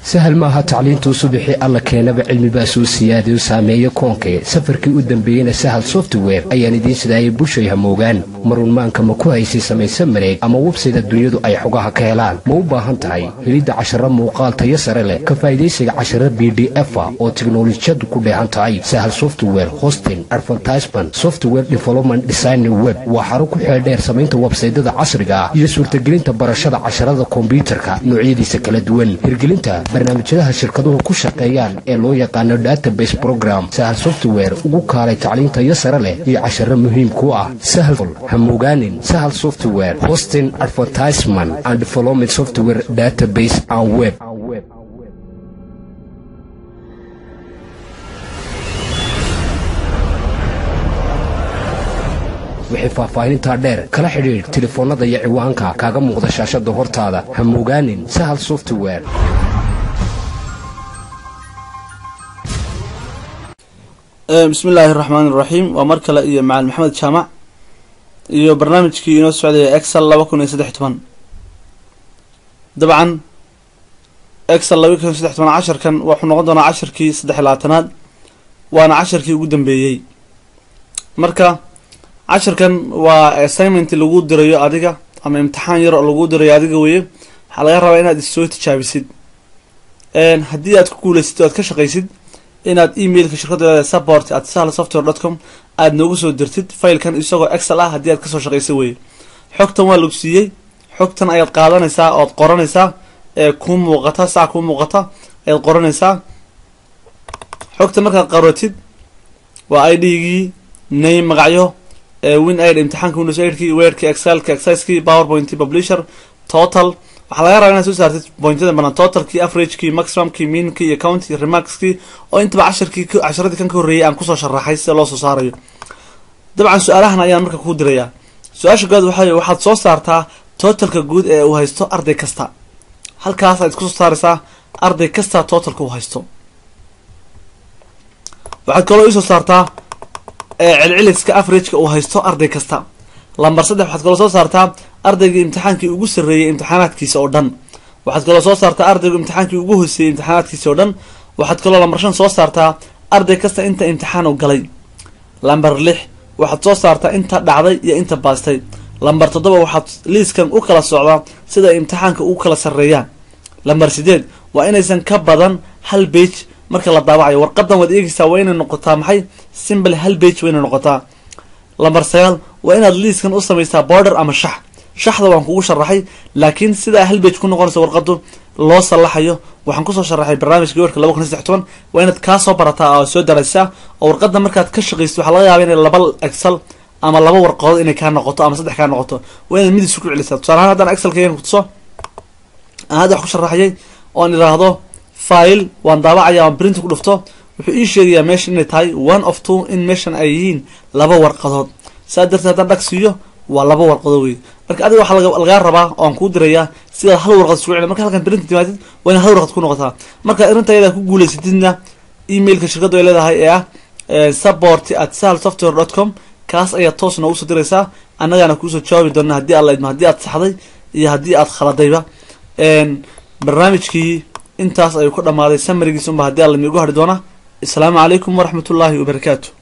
sahal maaha tacliintuu subixii alla keenaba cilmibaa soo siyaadayo saameeyo koonkee safarkii u dambeeyeyna sahal software ayaan idiin sidaayay bushay hamoogaan marunmaanka ma ku haysay samayse mareeg ama websayda dunyadu ay xogaha ka helaan ma u baahan tahay helidda casharo muuqaal tayo sare leh ka faa'idaysiga casharo b d efa oo tiknolojiyadu ku dheehan tahay sahal software hosting advertisement software development design web waa xaro ku xeeldheer samaynta websaydada casriga ah iyo suurtagelinta barashada casharada kombyuutarka noocyadiisa kala duwan hirgelinta barnaamijyadaha shirkaduhu ku shaqeeyaan ee loo yaqaano database program sahal software ugu kaalay tacliintayo sare leh iyo casharo muhiim ku ah sahal hamogaanin sahal software hosting advertisement and development software database and web wixii faahfaahinintaa dheer kala xidhiidh telefoonnada iyo ciwaanka kaaga muuqda shaashada hortaada hamogaanin sahal software bismi illaahi raxmaani iraxiim waa mar kale iyo macalin maxamed jaamac iyo barnaamijkii inoo socdaya excel laba kun iyo saddex toban dabcan excel laba kun iyo saddex toban casharkan wuxuu noqon doonaa casharkii saddex labaatanaad waana casharkii ugu dambeeyey marka casharkan waa assignment lagu dirayo adiga ama imtixaan yar oo lagu dirayo adiga weye waxaa laga rabaa inaad issoo tijaabisid haddii aad ku guulaysid o aad ka shaqaysid inaad emailka shirkadda support at sahl software dot com aada noogu soo dirtid failkan isagoo excel ah haddii aad kasoo shaqaysa weye xogtan waa lagu siiyey xogtan ayaad qaadanaysaa ood qoranaysaa ee kuu muuqata sac kuu muuqata ayaad qoranaysaa xogtan markaad qaratid waa i d-gii name magacyo win aid imtixaanka windows aidkii weerki excelki excisekii powerpoint publisher total waxaa laga rabaa inaad soo saartid pointyada badan totalkii averagekii maximumkii minkii iyo county remarkskii oo intaba casharkii casharadii kan ka horreeyay aan kusoo sharaxay sida loo soo saarayo dabcan su-aalahan ayaan marka kuu dirayaa su-aasha good waxay waxaad soo saartaa totalka guud ee uu haysto arday kasta halkaas aad isku soo saaraysaa arday kasta totalka uu haysto waxaad kaloo iisoo saartaa celceliska averageka uu haysto arday kasta lamber saddex waxaad kaloo soo saartaa ardaygii imtixaankii ugu sarreeyay imtixaanaadkiisa oo dhan waxaad kaloo soo saartaa ardaygu imtixaankii ugu hooseeyey imtixaanaadkiisa oo dhan waxaad kaloo lamber shan soo saartaa arday kasta inta imtixaan u galay lamber lix waxaad soo saartaa inta dhacday iyo inta baastay lamber toddoba waxaad liiskan u kala socdaa sida imtixaanka ugu kala sarreeyaan lamber sideed waa inaysan ka badan hal bage marka la daawacayo warqadan waad eegaysaa waa inay noqotaa maxay simbly hal bage waa inay noqotaa lamber sagaal waa inaad liiskan u samaysaa border ama shax shaxda waan kugu sharaxay laakiin sidaa hal bage ku noqonaysa warqadu loo sallaxayo waxaan kusoo sharaxay barnaamijka weerka laba kun iyo saddex toban waa inaad kaa soo barataa oo soo daraysaa oo warqada markaad ka shaqaysid waxaa laga yaaba inay laba excel ama laba warqadood inay kaa noqoto ama saddex kaa noqoto waa inaad mid isu ku celisaa tusaale ahaan haddaan excelkaygan kutuso aan hadda wax ku sharaxayay oon idhaahdo file waan daawacaya aan printa ku dhufto wuxuu ii sheegayaa meeshan inay tahay one of two in meeshan ay yihiin laba warqadood saa darteed haddaan dhag siiyo waa laba warqadood wey marka adiga waxaa lagaa rabaa oan kuu dirayaa sidaad hal warqad isku celi marka halkan printa timaadid waa inaad hal warqad ku noqotaa marka arrinta ayadaa ku guulaysatidna emailka shirkaddu ay leedahay ee ah support at sahl software dot com kaas ayaad toos noogu soo diraysaa annagaana kuusoo jawaabi doona haddii aad laidmo haddii aad saxday iyo haddii aad khaladayba barnaamijkii intaas ayuu ku dhamaaday samarigiis unba haddii alla miigu hadhi doona asalaamu calaykum waraxmat ullaahi wabarakaatu